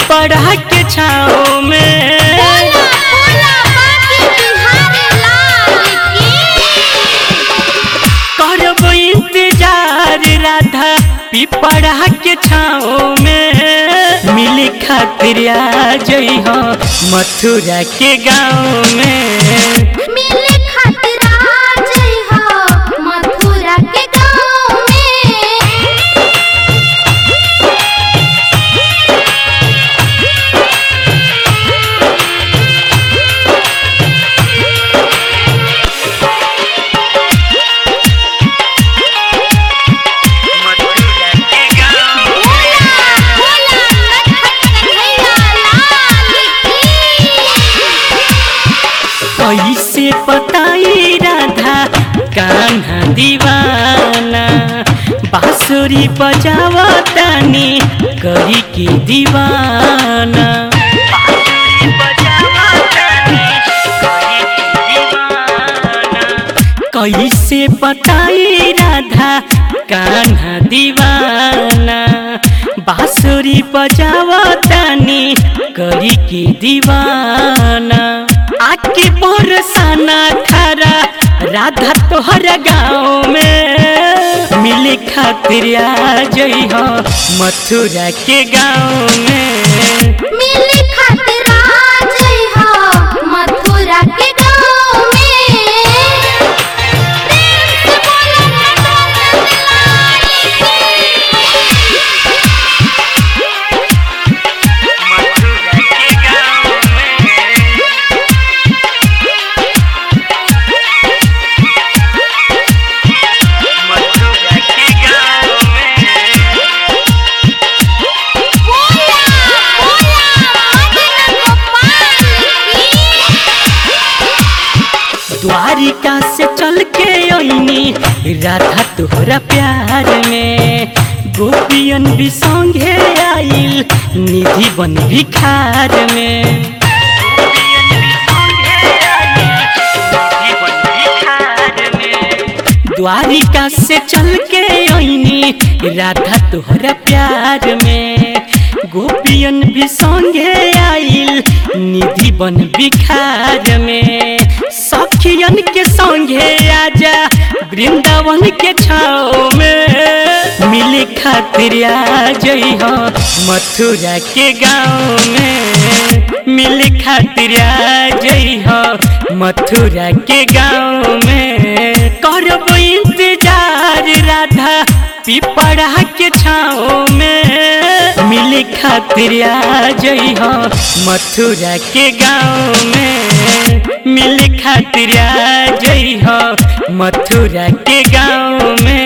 पिपड़ा के छाओ में बोला बोला बाकी बिहारी लाल की करब इंतजार राधा पिपड़ा के छाओ में मिले खातिर आ जई हो मथुरा के गाँव में मिले खातिर आ जई हो मथुरा के गाँव में मथुरा के गाँव बोला बोला नटखट कन्हैया लाल की कैसे पताई राधा कान्हा दीवाना बांसुरी बजावतानी करी के दीवाना बांसुरी बजावतानी करी के दीवाना कैसे पताई राधा कान्हा दीवाना बांसुरी बजावतानी करी के दीवाना आके बरसाना खरा राधा तोहरा गाँव में मिले खातिर आ जई हो मथुरा के गाँव में मिले खातिर आ जई हो मथुरा के गाँव में प्रेम से बोलो नटवर लाल मथुरा के गाँव में मथुरा के गाँव में बोला बोला मदन गोपाल की द्वारिका से चल के अइनी राधा तोहरा प्यार में गोपियन भी संगे आइल निधि बन भिखार में गोपियन भी संगे आइल, निधि बन भिखार में। द्वारिका से चल के अइनी राधा तोहरा प्यार में गोपियन भी संगे आइल निधि बन बिखार में सखियन के संगे आजा वृंदावन के छाओ में मिले खातिर आ जई हो मथुरा के गाँव में मिले खातिर आ जई हो मथुरा के गाँव में करब इंतजार राधा पिपड़ा के छाओ में मिले खातिर आ जई हो मथुरा के गाँव में मिले खातिर आ जई हो मथुरा के गाँव में